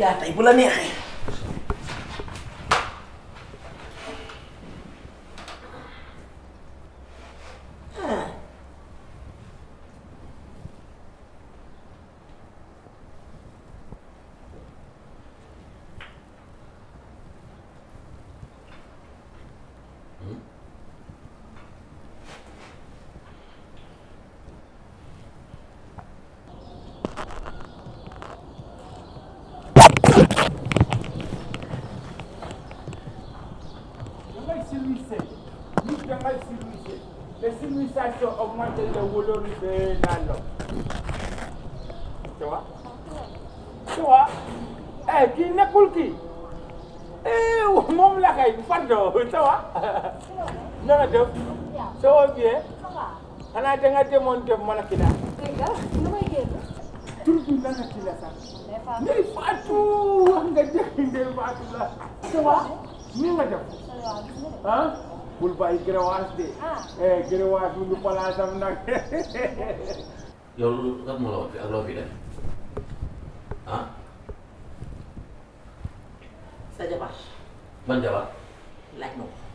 jaar tey bu la neexee. ah. dangay service nit dangay service te civilisation augmente le valeur de la l'homme tu vois tu vois eh kii nekkul kii eh moom la kay pardon ça va na nga def ça va bien xanaa danga demoon def mala ki daal tur bi lan la ki la sax Ndey Fatou wax nga dëgg Ndey Fatou la ça va ni nga def ah bul bàyyi gërëwaas de eh gërëwaas mu ngi palaasam nag yow lu lan moo la wax fi ak loo fi def ah sa jabar ban jabar laaj ma ko.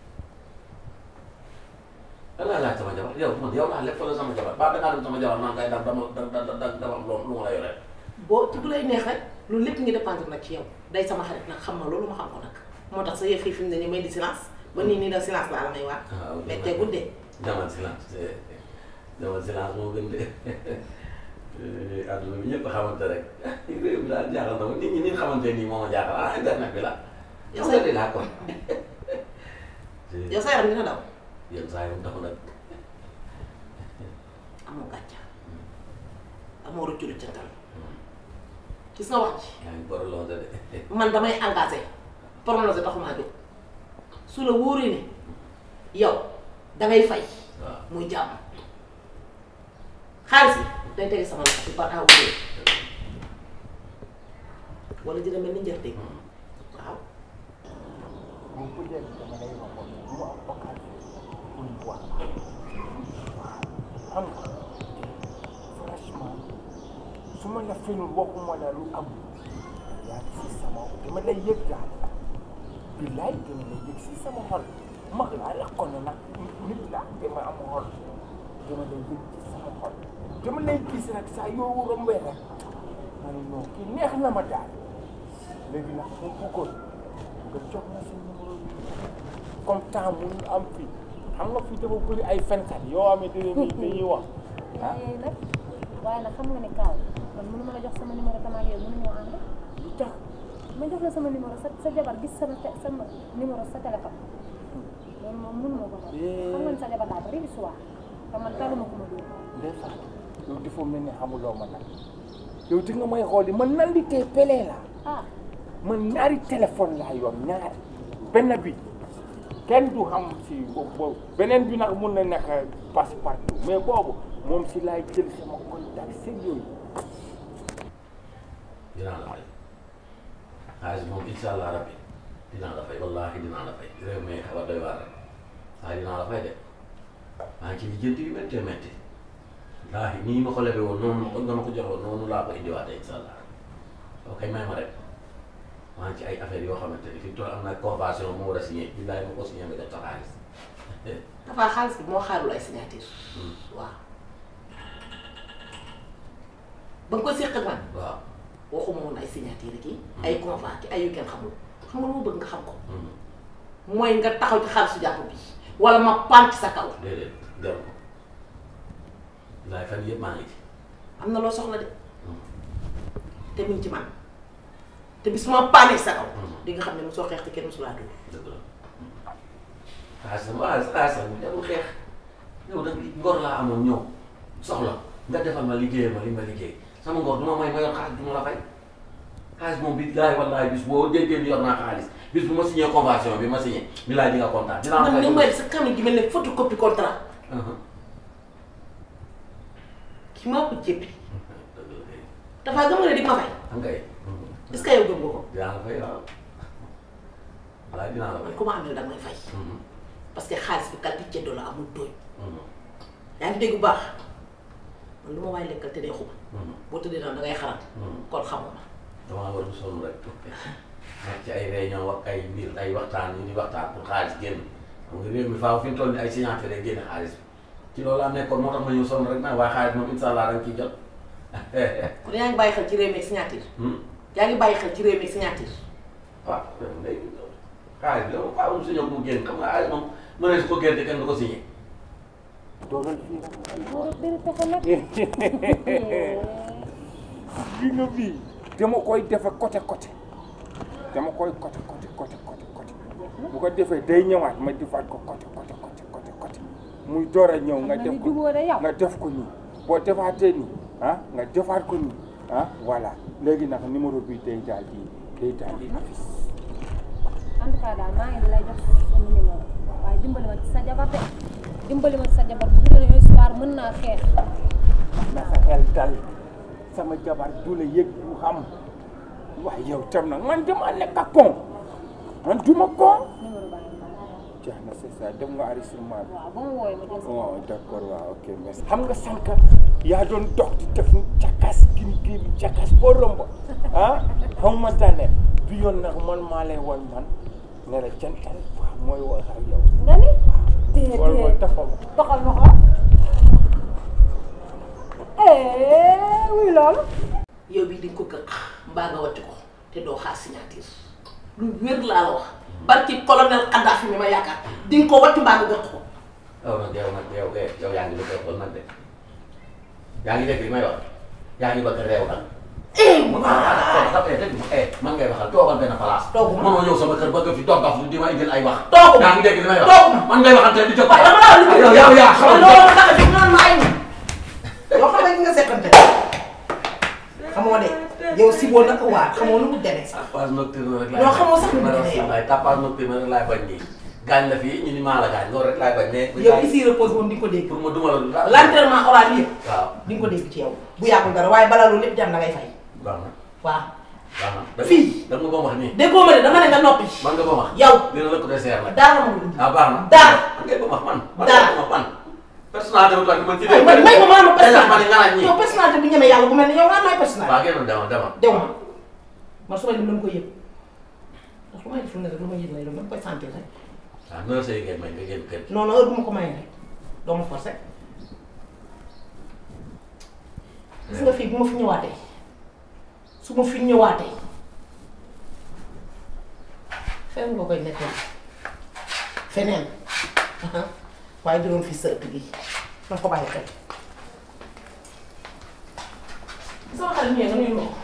lan laa laaj sama jabar yow man yow laa lépp la sama jabar ba dangaa dem sama jabar naan kay dama dama dama dama am lu ma la yore boo ci bu lay neex rek loolu lépp ngi dépendre nag ci yow day sama xarit nag xam na loolu ma xam ko nag moo tax sa yëf yi fi mu ne nii may di silence ba nii nii da silence laa la may waat. ah ok mais te guddee. jamal silence jamal silence moo gën de adduna bi ñëpp xamante rek réew mi daal jaaxal na ma nit ñi ni xamante nii moo ma jaaxal ah internet bi la. yow yow sa laa kon. yow sa yaram dina daw yenn saa yi dafa nag amoo gàcca amoo rëccu lu cantal gis nga wax ji yaa ngi boole lool de. man damay engagé pronosé taxumaa jóg su la wóoree ne yow dangay fay waaw muy jàmm xaalis bi day tege sama loxo ci par aw wala dina mel ni njëriñ waaw moom peut-être dama lay waxoon mu am occasion pour ñu wax xam nga franchement su ma la fenul waxuma la lu am yaa ngi si sama dama lay yëg daal billaay dama lay yëg si sama xol mag laa la ko ne nag nit laa dama am xol dama lay yëg ci sama xol dama lay gis nag saa yoo rombee rek ma ne non kii neex na ma daal léegi nag mu bëggoon nga jox ma sa numéro bi comme temps mun am fii xam nga fii dafa bëri ay fenkat yoo xamante ne nii dañuy wax ah waaye nag waaye nag xam nga ne kaaw man mënu ma la jox sama numéro tamit yow mënu ñoo ànd lu tax ma jox la sama numéro sa sa jabar gis sama te- sama numéro sa téléphone loolu moom mënu ma ko moom xam nga ne sa jabar daa bari histoire te man taluma ko ma dóor Ndeye Fatou yow dafa mel ni xamuloo ma nag yow di nga may xool man nan li tey pelee la ah man ñaari téléphone laa yor ñaari benn bi kenn du xam si boobu beneen bi nag mun na nekk passe partout mais boobu moom si laay jël sama contact seen yooyu dinaa la fay xaalis moom incha allah rabbi dinaa la fay wallaahi dinaa la fay réew mi xaw a doy waar rek waaye dinaa la fay de maa ngi ci lijjanti yu méttee métti wallaahi nii ma ko lebe woon noonu nga ma ko joxoon noonu laa ko indiwaatee incha allah ok may ma rek maa ngi ci ay affaires yoo xamante ni fi mu toll am na convention moo war a signé billaahi ma ko signé nga jot sa xaalis dafa xaalis bi moo xaarul ay signature waaw ba nga ko séq ak man waaw waxuma woon ay signature kii ay convent ki ay yu kenn xamul xam nga lu ma bëgg nga xam ko Mhm. mooy nga taxaw ci xaalisu jàpp bi wala ma pant sa kaw déedéet jaru ko billaahi fan yëpp maa ngi ci am na loo soxla de Mhm. te mu ngi ci man te bis ma paanee sa kaw Mhm. di nga xam ne mu soo xeex te kenn mosulaa dugg dëgg la xaalis sama xaalis xaalis sama jarul xeex yow nag ngor laa amoon ñëw soxla nga defal ma liggéeyal ma li ma liggéey sama ngor du ma may ma yor xaalis du ma la fay xaalis moom bi laay wallaay bis boo déggee ni yor naa xaalis bis bu ma signé convention bi ma signé bi laay di nga kontaan dinaa la man fay ni may sa kanam gi mel ne photocopie contrat Mhm. ki maa ko jéppi dëgg la kay dafa gëm nga ne di ma fay xam nga est-ce que yow gëm nga ko dinaa la fay waaw wallaay dinaa la man fay ku ma amee danga may fay Mhm. parce que xaalis bi kalti ceddo la amul tooñ Mhm. yaa ngi dégg bu baax man lu ma waay lekkal te dee xuma Mhm. boo tëddee naan da ngay xaram Mhm. kon xamoo ma damaa war a sonn rek nekk ci ay réunion wax ay mbir ay waxtaan ñu di waxtaan pour xaalis génn xam nga réew mi faaw fi mu toll nii ay signature rek génne xaalis ci loolu laa nekkoon moo tax ma ñëw sonn rek nag waaye xaalis moom incha allah da nga ciy jot. kon yaa ngi bàyyi xel ci réew mi ak signature yaa ngi bàyyi xel ci réew mi ak signature waaw léegi xaalis bi moom faaw mu signé mu génn xam nga xaalis moom mënees su ko génn te kenn du ko signé. toogal fii nag Góor ak biir pexe nag. gi nga bii dama koy defe côté côté dama koy côté côté côté côté côté bu ko defee day ñëwaat ma defaat ko côté côté côté côté côté muy door a ñëw nga Xam na def ni ko jubóo de yow. nga def ko nii boo defaatee nii ah nga defaat ko nii ah voilà léegi nag numéro bi day daal di day daal di affiche en tout cas daal maa ngi lay jox sama numéro waaye dimbali ma ci sa jabar de dimbali ma ci sa jabar bu dee histoire mën naa xeex. na sa xel dal sama jabar du la yëg du xam waaye yow tam nag man dama nekk ak kon man duma kon numéro baa ngi nii. jeex na c'est ça dem nga enregistrement bi waaw ba ma wooyee ma jël sa oh d'accord waaw ok merci xam nga sànq yaa doon dox di def càkkaas gini gii bi càkkaas boo romb ah xam ma tane bi yoon nag man maa lay woon man ne la jantal waaw mooy wax ak yow nga ni. déedéet wala mooy tafam doxal ma xool. eh wuy loolu. yow bii di nga ko gëq mbaa nga watti ko te doo xaar signature lu wér laa la wax barki colonel Kadhafi mi ma yaakaar di nga ko watti mbaa nga gëq ko yow nag yow nag yow eh yow yaa ngi bëgg a xool nag de yaa ngi dégg li may wax yaa ngi bëgg a réew nag. eh mu ah eh dégg nga eh man ngay waxal toogal benn place. Toogu ma. mënoo ñëw sama kër bëgg fi toog dox di ma indil ay wax. Toogu ma. yaa ngi dégg li may wax. Toogu ma. man ngay waxal te di jóg. waaye dama laa liggéey yow yow yaa xamal loolu tax a jóg naan ma ay yoo xam ne nga seqante xamoo de yow si boo naka waar xamoo nu mu demee sax tapage nocturne rek laay Yoo xamoo sax lu mu ma demee yow. waaye tapage nocturne rek laay bañ nii. gaañ la fii ñu ni maa la gaañ loolu rek laay bañ mais. yow ici repose moom di nga ko dégg pour ma duma la du dara. l'entraînement oral yëpp waaw di nga ko dégg ci yow bu yàggul dara waaye balaa loolu lépp jam da ngay fay baax na waaw baax na. da- Fii. da nga ba wax nii. déggoo ma de dama ne nga noppi man nga ba wax. yow dina la ko deseer nag. daara ma lu ah baax na. Daara. man ngay ba wax man. man Daara. ngay ba wax man. personnalité bu tax man ci ay man may ma maanaam Tey nag ma ne nga naan personnalité ñii. yow personnalité bu ñeme yàlla bu mel ne yow nga may personnalité waaw génn demal demal. dew ma man su may dem dama koy yëg ndax lu may def lu ne rek lu ma yëg lay doon dama koy sentir rek waaw noonu la say ngeen may nga génn kër gi. non non heure bu ma ko mayee rek doo ma forcé gis nga fii bu ma fi ñëwaatee su ma fi ñëwaatee feneen nga koy nekkal feneen aha waaye du doon fi sa ëtt gi na ko bàyyi xel sama xarit ñëwee nga nuyu ma ko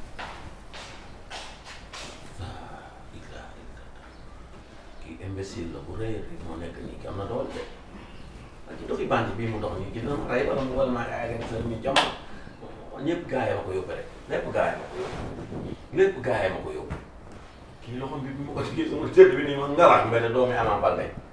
kii imbécile la bu rëy a rëy moo nekk nii ki am na doole de ak ci doxi bandi bii mu dox nii ki dina ma rey wala mu wala maa ngi agresseur mi jom ñëpp gaa yi ma ko yóbbu rek lépp gaa yi ma ko yóbbu lépp gaa yi ma ko yóbbu kii loxo bi bi ma ko ci sama tëdd bi nii ma ngalaat mbete doomi Ama Baldé